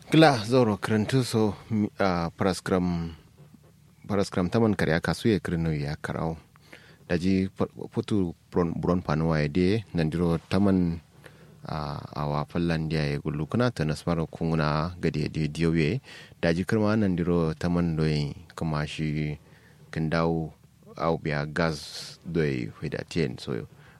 Gla zoro karantu so a paraskram paraskram taman karya kasu ya kirno ya karau daji putu buron panuwa ya de nandiro taman a wa fallan dia ya gullu kuna ta nasmara kunguna gade da diyowe daji kirma nandiro taman doyi kuma shi kan dawo au biya gas doyi hudatien so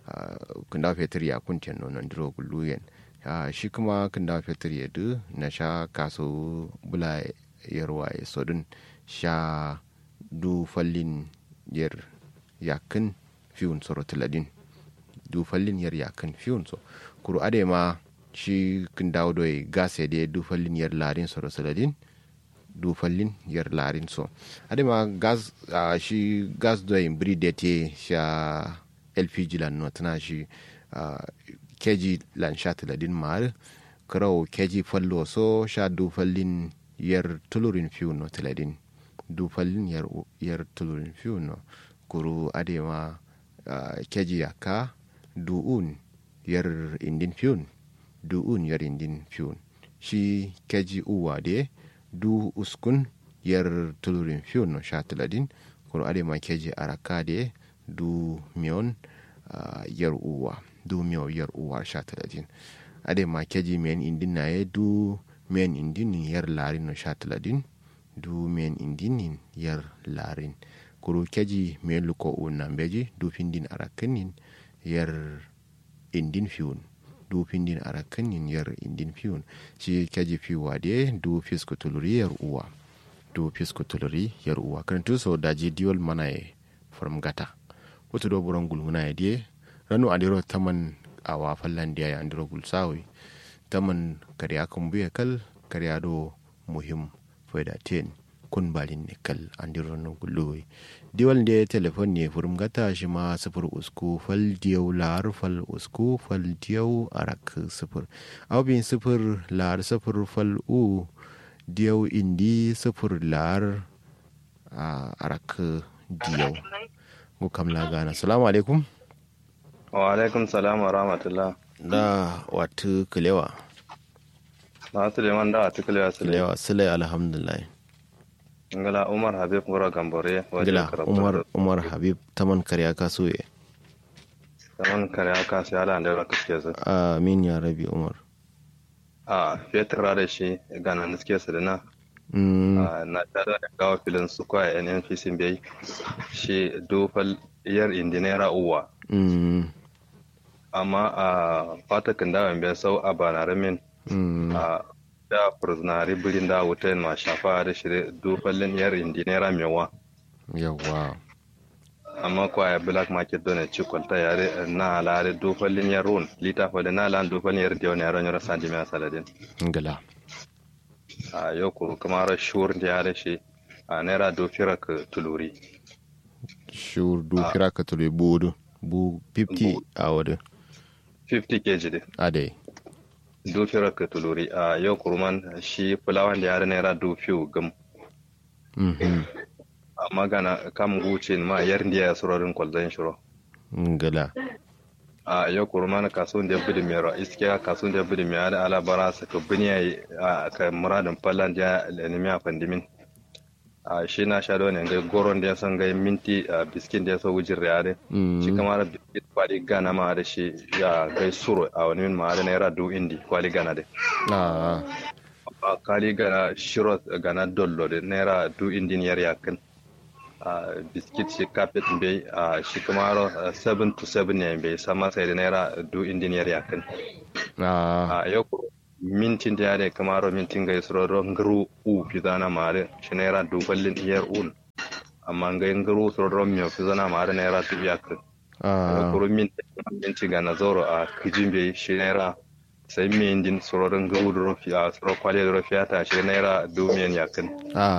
kan dawo fetur ya kuntien no nandiro gullu yen Uh, shi kuma kan da fetur ya du na sha kaso bula yarwa ya sodun sha du fallin yar yakin fiyun soro tiladin du fallin yar yakin fiyun so kuru ade ma shi kan dawo doy gas ya de du fallin yar larin soro tiladin du fallin yar larin so ade ma gas uh, shi gas doy bri de te sha lpg lan no tana shi uh, keji lan sha tiladin mar karau keji fallo so sha du fallin yar tulurin fiu no tiladin du fallin yar, yar tulurin fiu no kuru adema uh, keji yaka du un yar indin fiun du un yar indin fiun shi keji uwa de du uskun yar tulurin fiu no sha tiladin kuru adema keji araka de du mion uh, yar uwa du miyo yar uwar sha talatin ade ma keji men indin na ye du men indin yar larin no sha talatin du men indin yar larin kuru keji men luko una beji du findin arakanin yar indin fiun du findin arakanin yar indin fiun shi keji fiwa de du fisko tuluri yar uwa du fisko tuluri yar uwa kan tu so daji diol mana ye from gata wato do buron gulmuna ya die ranu adiro taman awa fallan dia ya andiro gulsawi taman kariya kan buya kal kariya do muhim faida ten kun balin ne kal andiro no guluwi diwal de telefon ne furum gata shi ma sifir usku fal diyau lar fal usku fal diyau arak sifir abin sifir lar sifir fal u diyau indi sifir lar arak diyau mu kamla gana salamu alaikum wa alaikum salam wa rahmatullah da watu kilewa na suleiman da watu kilewa kilewa sule alhamdulillah ngala umar habib ngora gambore ngala umar umar habib taman karya kaso ye taman karya kaso ya da da kaske su amin ya rabi umar a fetur da shi gana niske su da na na tada da gawa filin su kwa nnpc bai shi dofal yar indinera uwa amma a fatakin da bai sau a banaramin a da furzinari birin da wuta ma shafa da shi dofalin yar indinera mewa yawa amma kwa ya black market don ci kwalta yare na alare dofalin yar run lita fa da na lan dofalin yar diyon yaron yara sandi mai saladin ngala a yau ko kuma shur da ya shi a naira dofira ka tuluri shur dofira ka tuluri budu bu 50 a wadda 50 kg de ade dofira ka tuluri a yau kurman shi fulawan da ya naira dofiyo gam amma gana kam guce ma yar ndiya ya surorin kwalzan shiro ngala a yau kurman kasuwan da ya bidi mero iskiya kasuwan da ya bidi mero da alabara su ka biniya a ka muradin fallan da ya lenimi a fandimin a shi na sha ne ga goron da ya san ga minti a biskin da ya so wujin riyade shi kama da biskit kwali gana ma da shi ya gai suro a wani min ma da naira du indi kwali gana da a kwali gana shiro gana dollo da naira du indi yar yakin a biskit shi kafet bai a shi kama da 7 to 7 ne bai sama sai da naira du indi yar yakin a yau mintin da yare kamaro mintin ga isro ron garu u fizana mare shi naira duballin iyar un amma ga yin garu sro ron miyo fizana mare naira tu iya kan kuro minti ga na zoro a kijin bai shi naira sai mi indin sro ron garu da rofi a sro kwale da rofi ta shi naira dumiyan yakin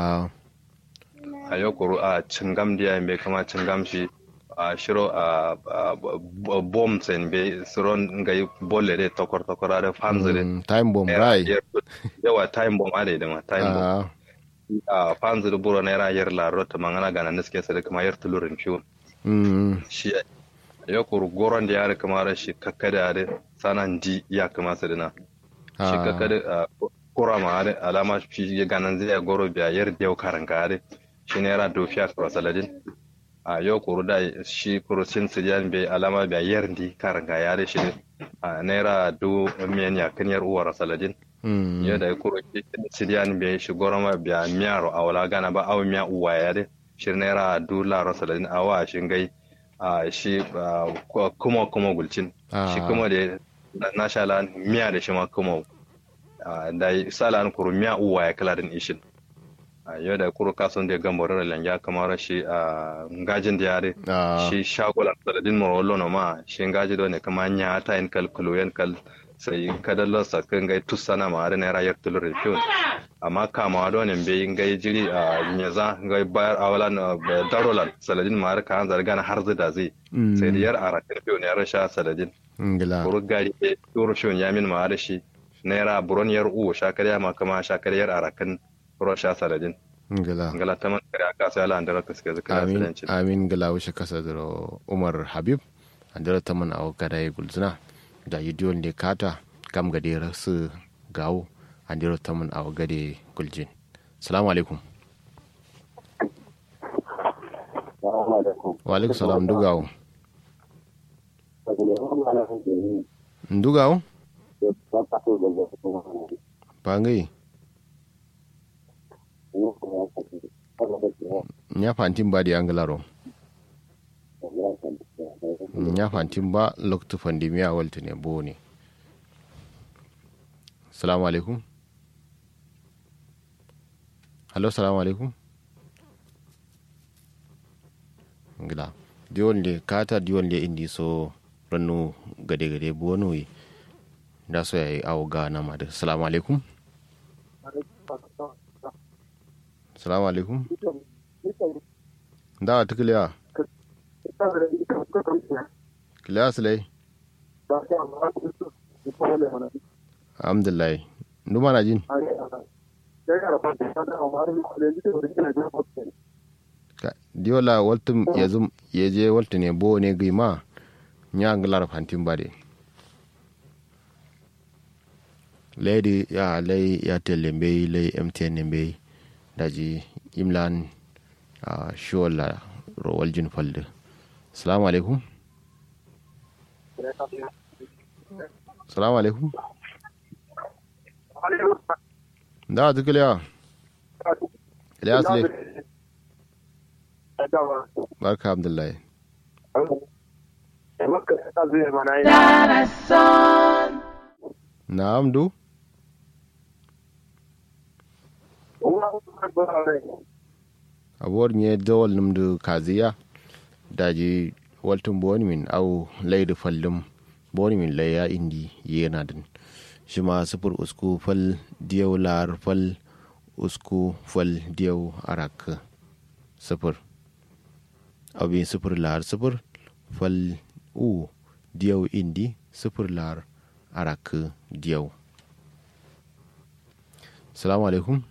a yau kuro a cingam da yayin bai kama cingam shi a shiro a bom sen be siron nga bolle de tokor tokor ade fanzu de time bomb rai yawa time bomb ade de ma time bomb a fanzu de buro naira yer la rota mangana gana niske sade kama yer tulurin fiu shi yo kur goron da yare kama ra shi kakkada ade sanan di ya kama sade na shi kakkada kura ma are alama shi ganan zai goro biya yar dew karan kare shi naira do fiya kura saladin a yau kuru da shi kuru sin sidiyan bai alama biya yar di karan ka yare shi a naira do miyan ya kan yar uwar saladin yau da kuru sidiyan bai shi goro ma biya miyaro a wala gana ba awu miya uwa yare shi naira do laro saladin awa shi gai a shi kuma kuma gulcin shi kuma da na sha lan miya da shi ma kuma da sala an kuru miya uwa ya kala din ishin yau da kuru kason da gamba rara langa kamar shi a ngajin da yare shi shagolan saladin morolo na ma shi ngaji da ne kama nya ta yin kal kuluyen kal sai kadallo sa kan gai tussana ma da naira yar tulur fiyon amma kama da ne bai gai jiri a nyaza gai bayar awalan darolan saladin ma har kan zarga na har da zai sai da yar arakin fiyon ya rasha saladin kuru gari turu fiyon ya min ma da shi naira buron yar uwa shakarya ma kama shakaryar arakan rosha saladin ngala ngala taman kare aka sai ala andara ka suka zaka amin amin ngala wishe kasa da umar habib andara taman aw kada yi gulzuna da yidiyon ne kata kam gade rasu gawo andara taman aw gade guljin assalamu alaikum wa alaikum salam dugawo ndugawo pangai nya fantin ba da yangalaro nya fantin ba loktu pandemiya walta ne bo ne salamu alaikum hallo salamu alaikum ngila diwon le kata diwon le indi so rannu gade gade bo no yi da so yayi awo ga na ma da salamu alaikum salamu alaikum da ta kiliya kiliya silai alhamdulillah numa na jin diola waltum yazum yeje waltu ne bo ne gima nya nglar fantin bade leydi ya ley yatel mbey ley mtn mbey daji imlan uh, shola ro waljin falde salamu alaikum salamu alaikum da ta kiliya kiliya su ne barka abdullahi na amdu abuwar ne dawal numdu kaziya daji waltun bonimin au laidu fallum bonimin laya indi yana din shi ma sufur usku fal diyau lar fal usku fal diyau arak sufur abin sufur lar sufur fal u diyau indi sufur lar arak diyau salamu alaikum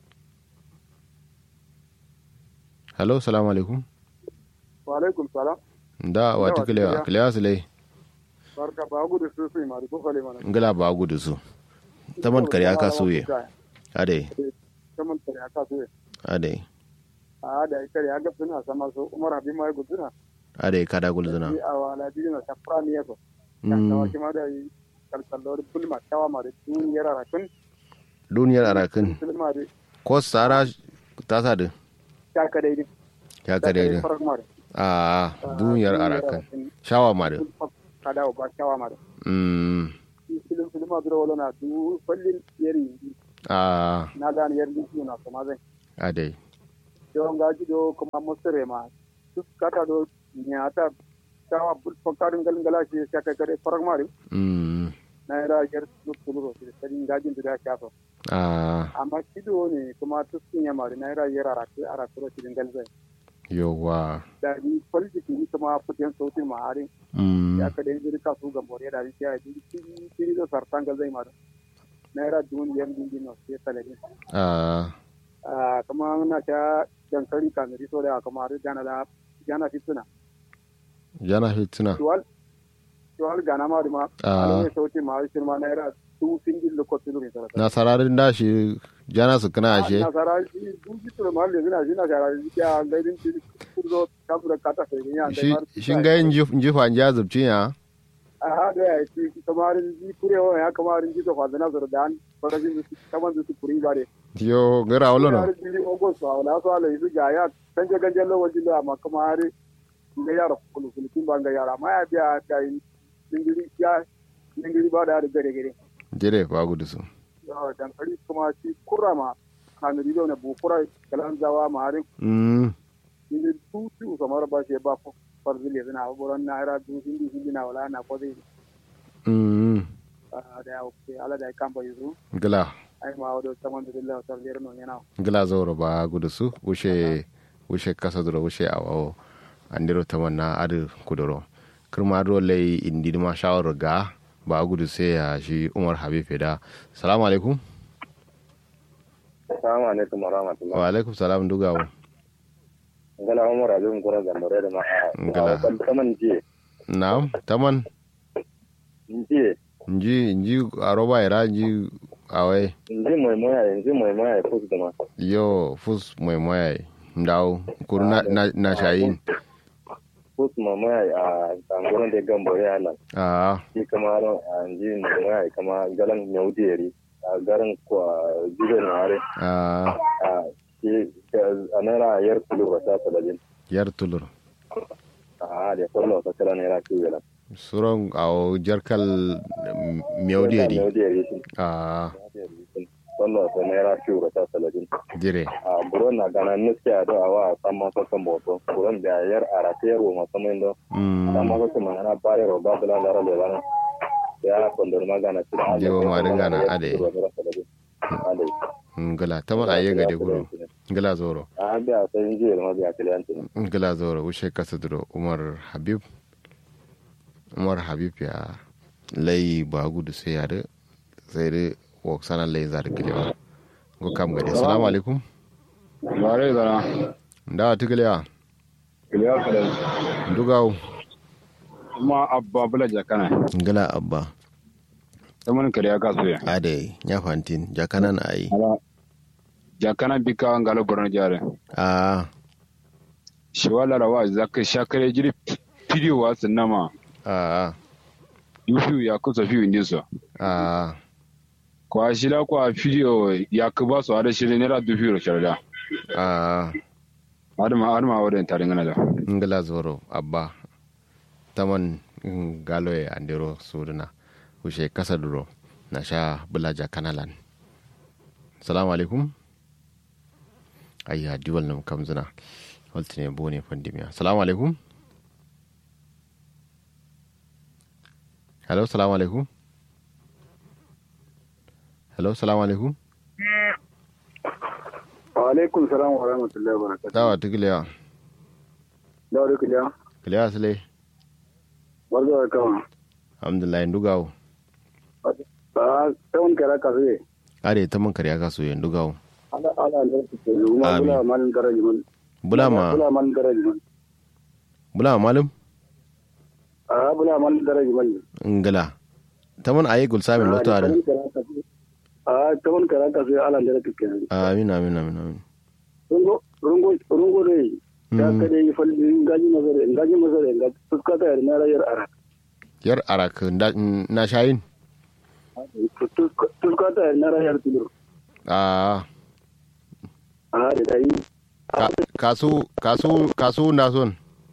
hello salamu alaikum wa alaikum salam da wata kilewa kilewa su lai barka ba gudu su su ma ko fale mana ngala ba gudu su taman kare aka soye ade taman kare aka soye ade a da kare aka suna sama so umar abi mai guduna ade kada gulzuna a wala bi na safra ne ko kan tawa kima da yi kalkallo bulma tawa ma da duniyar arakin duniyar arakin bulma da ko sara ta sa da ta ka daidai ya ka daidai a duniyar arakan shawa ma da ka dawo ba shawa ma da mm filin filin ma dura wala na du fallin yeri a na gane yeri su na kuma zai ade don gaji do kuma musire ma duk kata do nyata shawa bul fakarin galin galashi ya kai kare farar mari mm na yara yar su kuluro su sai gajin da shafa a amma kido ne kuma tuskin ya mari na yara yara aratu aratu cikin galzai yawa da ni politiki ni kuma fitin sautin mahari mm ya ka dai jirka su ga moriya da rikiya ya jiri kiri kiri da sartan galzai mari na yara dun yan dindin no sai talabin a ah kuma na ta dankali kamari so da kuma har gana da gana fituna jana fitina tuwal tuwal gana ma ma Ah. ne sautin mahari shi ma na yara tu singil da kotu ne sarata na sararin da shi jana su kana ashe na saraji dun ji to mal ne na shi na saraji ya gaidin ci kurzo kabura kata sai ne ya shi shin ga yin jifa ja zubci ya a hada ya ci kamarin ji kurewa ya kamarin ji to fa da nazar da an farajin su kaman su kuri bare yo gara wala no har jiri ogo so wala so ala isu ga ya ganje ganje lo wajin da ma kamari ga yara kulu kulu kin banga yara ma ya biya ta yi dingiri ya dingiri ba da gare gare jere fa gudu su yawa dan kari kuma ci kurama kanuri do ne bu kura kalan zawa ma har mm dingiri tu tu kamar ba shi ba farzile zina buran na ira du hindi hindi na wala na ko dai mm da ya oke ala da kan ba yuzu gala ai ma wado saman da Allah ta lera no yana gila zauro ba gudu su wuce wuce kasa duro wuce awo andiro tamanna adu kuduro kirma do lay indi ma shawar ga ba gudu sai ya shi Umar Habib da salamu alaikum assalamu alaikum wa rahmatullah wa alaikum salam dugawo ngala umar abin gura gambare da ma Ngala. a kaman jiye na'am taman jiye nji nji aroba ira nji awai inji mai moya inji mai moya ko da ma yo fus mai moya ndaw kuru na, na, na shayin ko mai moya a tanguran da gambare ala a shi kama a inji mai moya kama galan nyaudiyari a garin kwa jibe na are a a shi a naira yar kulu ba ta talabin yar tulur a da kwallo ta kala naira kiwo la suron awo jarkal mewdiyedi nyaudiyari shi a kwallo ta naira kiwo ba ta talabin dire a buron na gana nuske a do awa samma so kan boto buron da yar arate yar wo masamin do mm samma so kan na bare ro ba bula lara le bana ya kondor magana ci da Jewo ma dinga na ade. ade ngala taman aye gade guro ngala zoro a biya sai ji ma biya kliyanti ngala zoro wuce kasa duro umar habib umar habib ya lay ba gudu sai ya da sai da wok sana lay zar kilewa go kam gade assalamu alaikum bare zara ndawa tikilewa kiliya kadan ndugaw kuma abba bula jakana ngala abba ta mun kariya ka soya ade nya fantin jakanan ayi ala jakana bika ngalo borno jare a shi wala rawa zakka shakare jiri video wa sinama a yufu ya kusa fi indiso a kwa shida kwa video ya kuba so ada shirin nera du fi ro sharda a adama adama wadan tarin gana da ngala zoro abba taman galoye andiro suduna wuce kasa duro na sha bulaja kanalan salamu alaikum ayya diwal nam kamzuna waltine bone pandemiya salamu alaikum hello salamu alaikum hello salamu alaikum wa alaikum salam wa rahmatullahi wa barakatuh dawa tigilewa da wuri kuliya kilewa sile barzo da kama alhamdulillah ndugawo ba tawon kara ka zai are taman kariya kaso yin ndugawo ala ala da su ke kuma Amin. bula malin garaji man bulama bula malin garaji man bulama malum a bula malin garaji man ngala taman ayi gul samin loto ada a tawon kara ka zai ala da su ke amin amin amin amin rungo rungo rungo dai ya ka dai falli ngaji mazare ngaji mazare ga fuskata yar na rayar ara yar arak nda- na shayin fuskata yar na rayar tulur a a da dai ka- kasu kasu kasu na son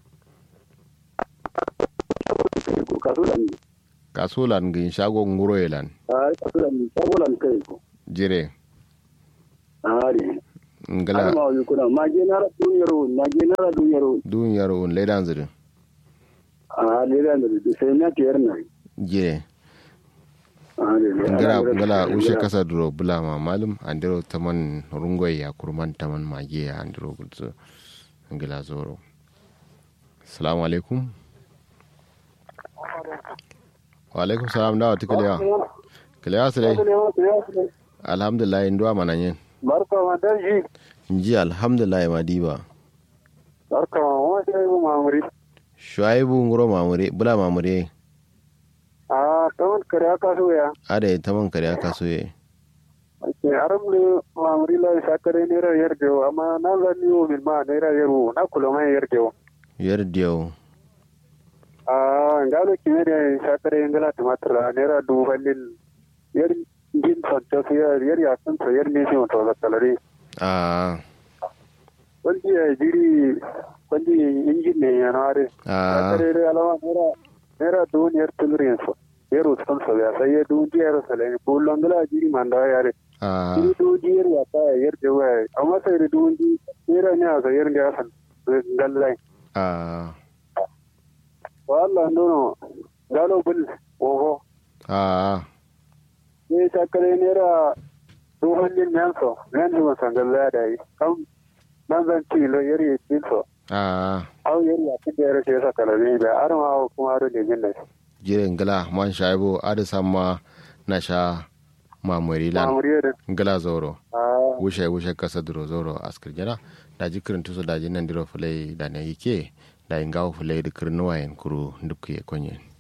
ko kaso da ni kasu lan gin shago nguro yelan a kaso da ni sabolan kai ko jire a ne ngala alma wa kuna mage na ra duniyar mage na ra duniyar dun yaro un ledan zirin a ne da da sai na tiyar na jire a ne ne ngala ngala ushe kasa duro bulama malum andiro taman rungoy ya kurman taman mage ya andiro gutsu ngala zoro assalamu alaikum wa alaikum salam dawa tikalewa kalewa sile alhamdulillah nduwa mananyen barka ma dan ji nji alhamdulillah madiba barka ma wa sai mu mamuri shuaibu nguro mamure bula mamure a tawon kare aka so ya ada taman kare aka so ye ke aram le mamri la sakare ne ra yer dewo amma na zan yo min ma ne ra yeru na kulo ma yer dewo yar diyaw a ngalo ki ne sakare ngala tumatra ne ra du balil yer din son to yer yer ya sun to yer ne shi to da kalari a wani ya jiri wani injin ne ya nare a sakare re alama ne ra ne ra du ne yer tulrin so yer uston so ya sai ya du yer sale bullon ngala jiri manda yare a Ini du jiyar ya ta yar da waya amma sai da du ji jira ne a sayar da san gallai a wala nono galo bul oho a ne ta kare ne ra du hannun nan so nan da san gallai da yi kam nan zan ci lo yar ya ci so a au yar ya ci da yar sai sa kala ne da arma kuma aro ne jin da jiren gala man shaibo ada sama na sha mamuri lan mamuriya da gala zoro a wushe wushe kasa duro zoro askir jana da ji kirin tuso da ji nan diro fulai da na yike da ingawo fulai da kirnuwa yan kuru duk ya konye